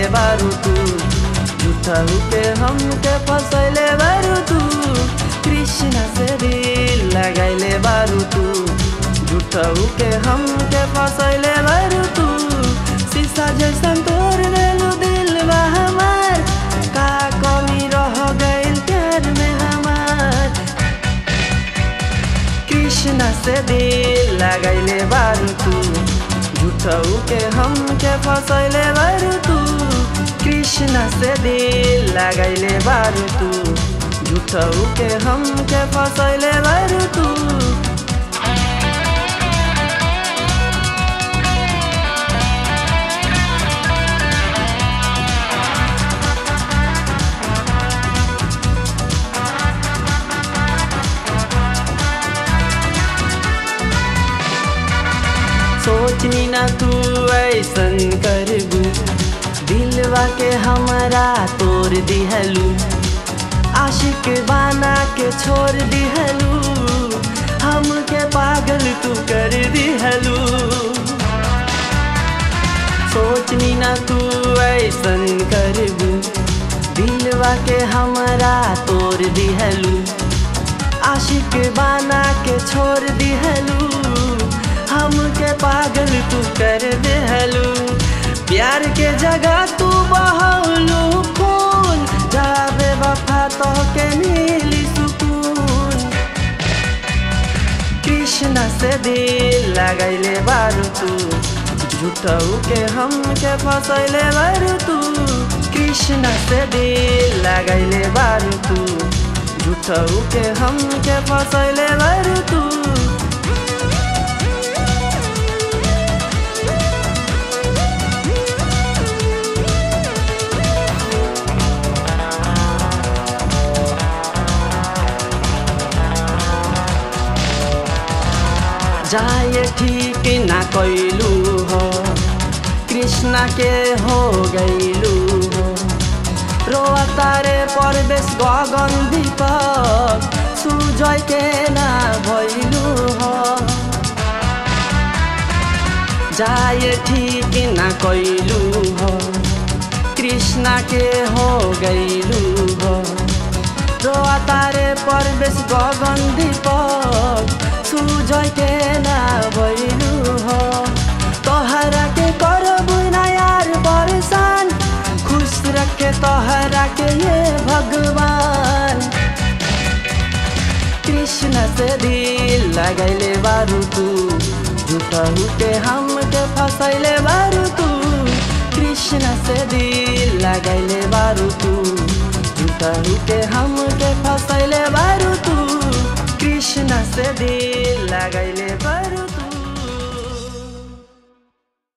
बारू तू झूठहू के हमके फसैले बारू तू कृष्ण से दिल लगैले बारू तू झूठहू के हमके फसैले बारू तू शीशा जैसन तोड़ देलू दिल बा हमार का कमी रह गइल प्यार में हमार कृष्ण से दिल लगैले बारू तू झूठऊ के हमके फसैले बारू तू कृष्ण से दिल लगैले बारू तू झूठऊ के हमके फसैले बारू तू सोचनी ना तू ऐसन करबू दिलवा के हमरा तोड़ दिहलू आशिक बाना के छोड़ दिहलू हमके पागल तू कर दिहलू सोचनी ना तू ऐसन करबू दिलवा के हमरा तोड़ दिहलू आशिक बाना के छोड़ दिहलू हमके पागल तू कर देहलू प्यार के जगह तू बहलू खून जाबे वफा तो के मिली सुकून कृष्ण से दिल लगैले बारू तू झूठऊ के हमके फसैले बारू तू कृष्ण से दिल लगैले बारू तू झूठऊ के हमके फसैले बारू तू जाए ठीक ना कैलू हो कृष्णा के हो गैलू हो रोआ तारे परवेश गगन दीपक सुजय के ना भैलू हो जाए ठीक ना कैलू हो कृष्णा के हो गैलू हो रोआ तारे परवेश गगन दीपक सुजय के ना भैलू हो तोहरा के करबू ना यार परेशान खुश रखे तोहरा के ये भगवान कृष्ण से दिल लगैले बारू तू झूठहू के हमके फसैले बारू तू कृष्ण से दिल लगैले बारू तू झूठहू के हमके फसैले बारू तू कृष्ण से दिल लगैले बारू